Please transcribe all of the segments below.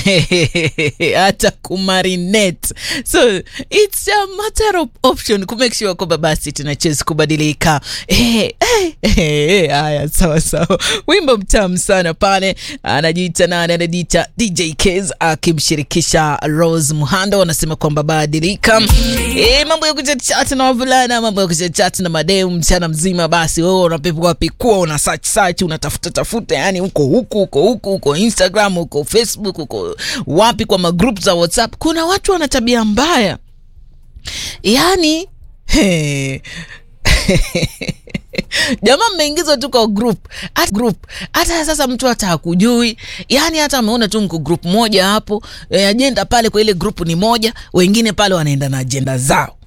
hata kumarinate so it's a matter of option kumake sure kwamba basi tunachezi kubadilika Eh, eh, eh, haya sawa sawa wimbo mtamu sana pale anajiita nani anajiita dj Kez akimshirikisha rose muhando anasema kwamba badilika e, mambo ya kuchatchat na wavulana mambo ya kuchatchat na mademu mchana mzima basi wewe unapepua pikua una search search unatafuta tafuta yani huko huku huko huku huko instagram huko facebook huko wapi kwa magroup za whatsapp kuna watu wana tabia mbaya yani he, jamaa mmeingizwa tu kwa group hata group hata sasa mtu hata hakujui yani hata ameona tu mko group moja hapo e, ajenda pale kwa ile group ni moja wengine pale wanaenda na ajenda zao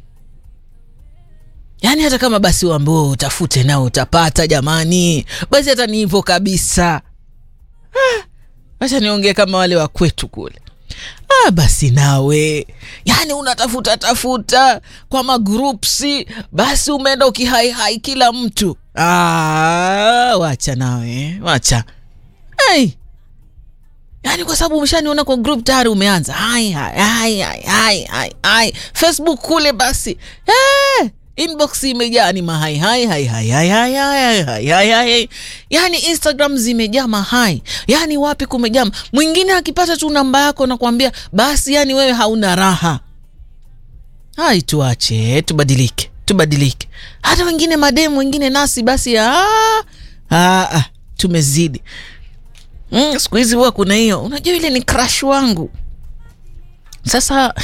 yaani hata kama basi uambiwe utafute nao utapata jamani basi hata ni hivyo kabisa Ah, wacha niongee kama wale wa kwetu kule ah, basi nawe yani unatafuta tafuta kwa magrupsi basi umeenda ukihaihai kila mtu ah, wacha nawe wacha hey. yaani kwa sababu umeshaniona kwa group tayari umeanza hai hai hai hai hai hai hai facebook kule basi hey. inbox imejaa ni mahai hai hai hai hai hai hai hai hai hai yani instagram zimejaa mahai yani wapi kumejaa mwingine akipata tu namba yako nakwambia basi yani wewe hauna raha hai tuache tubadilike tubadilike hata wengine mademu wengine nasi basi ah, ah, ah, tumezidi mm, siku hizi huwa kuna hiyo unajua ile ni crush wangu sasa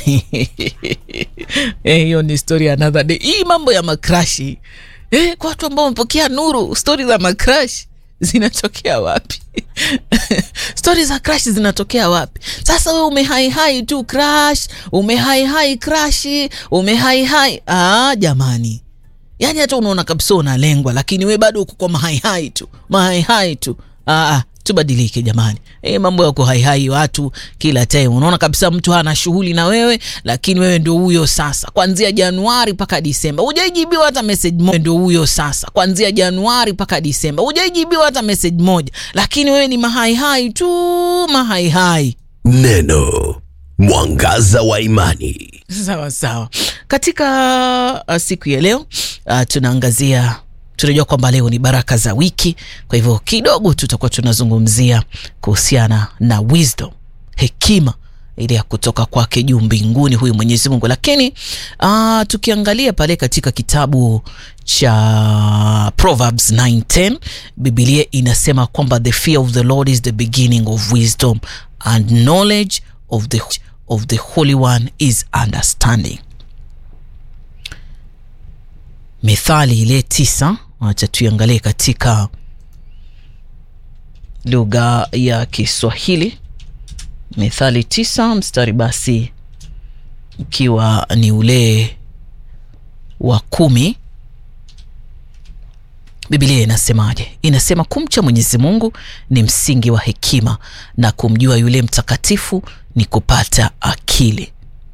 eh, hiyo ni story another day hii mambo ya makrashi eh, kwa watu ambao wamepokea nuru stori za makrash zinatokea wapi stori za crash zinatokea wapi sasa we umehaihai tu crash umehaihai crashi umehaihai ah, jamani yaani hata unaona kabisa unalengwa lakini we bado uko kwa mahaihai tu mahaihai tu ah, ah, tubadilike jamani e, mambo ya kuhaihai watu kila time unaona kabisa mtu hana shughuli na wewe lakini wewe ndio huyo sasa kwanzia januari mpaka disemba hujaijibiwa hata message moja ndio huyo sasa kwanzia januari mpaka disemba hujaijibiwa hata message moja lakini wewe ni mahaihai tu mahaihai Neno mwangaza wa imani. sawa sawa katika uh, siku ya leo uh, tunaangazia tunajua kwamba leo ni baraka za wiki kwa hivyo kidogo tutakuwa tunazungumzia kuhusiana na wisdom hekima ile ya kutoka kwake juu mbinguni huyu mwenyezi mungu lakini uh, tukiangalia pale katika kitabu cha proverbs 910 bibilia inasema kwamba the fear of the lord is the beginning of wisdom and knowledge of the, of the holy one is understanding mithali ile tisa wacha tuiangalie katika lugha ya kiswahili mithali tisa mstari basi ukiwa ni ule wa kumi bibilia inasemaje inasema kumcha mwenyezi mungu ni msingi wa hekima na kumjua yule mtakatifu ni kupata akili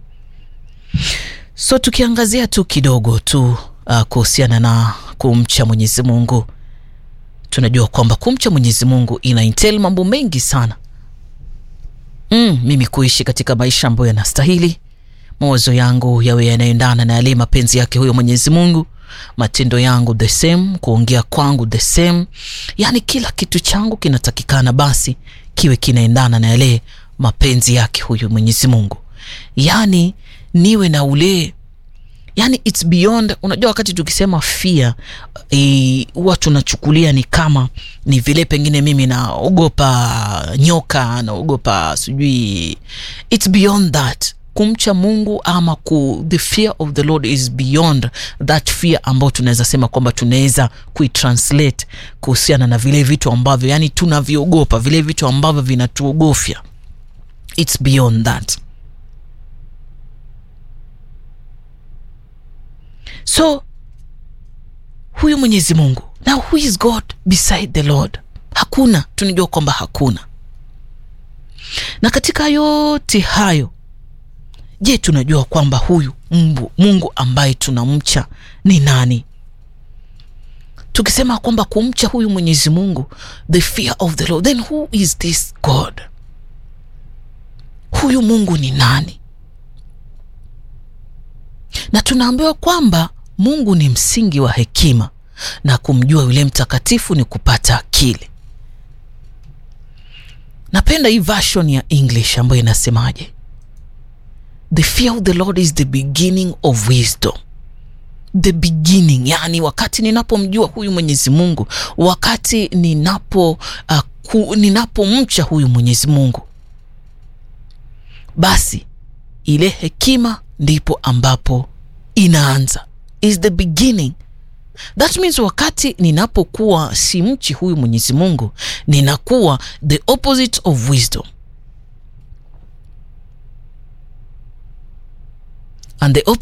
so tukiangazia tu kidogo tu uh, kuhusiana na kumcha mwenyezi mungu tunajua kwamba kumcha mwenyezi mungu ina intel mambo mengi sana mm, mimi kuishi katika maisha ambayo yanastahili mawazo yangu yawe yanaendana na yale mapenzi yake huyo mwenyezi mungu matendo yangu the same kuongea kwangu the same yaani kila kitu changu kinatakikana basi kiwe kinaendana na yale mapenzi yake huyu mwenyezi mungu yaani niwe na ule yani its beyond unajua wakati tukisema fear huwa e, tunachukulia ni kama ni vile pengine mimi naogopa nyoka naogopa sijui its beyond that kumcha mungu ama ku, the fear of the lord is beyond that fear ambao tunaweza sema kwamba tunaweza kuitranslate kuhusiana na vile vitu ambavyo yani tunavyogopa vile vitu ambavyo vinatuogofya its beyond that so huyu mwenyezi mungu na who is god beside the lord hakuna tunajua kwamba hakuna na katika yote hayo je tunajua kwamba huyu mbu, mungu ambaye tunamcha ni nani tukisema kwamba kumcha huyu mwenyezi mungu the fear of the lord then who is this god huyu mungu ni nani na tunaambiwa kwamba mungu ni msingi wa hekima na kumjua yule mtakatifu ni kupata akili napenda hii version ya english ambayo inasemaje the fear of the lord is the beginning of wisdom the beginning yani wakati ninapomjua huyu mwenyezi mungu wakati ninapo uh, ku, ninapomcha huyu mwenyezi mungu basi ile hekima ndipo ambapo inaanza is the beginning that means wakati ninapokuwa simchi huyu mwenyezi mungu ninakuwa the opposite of wisdom and the opposite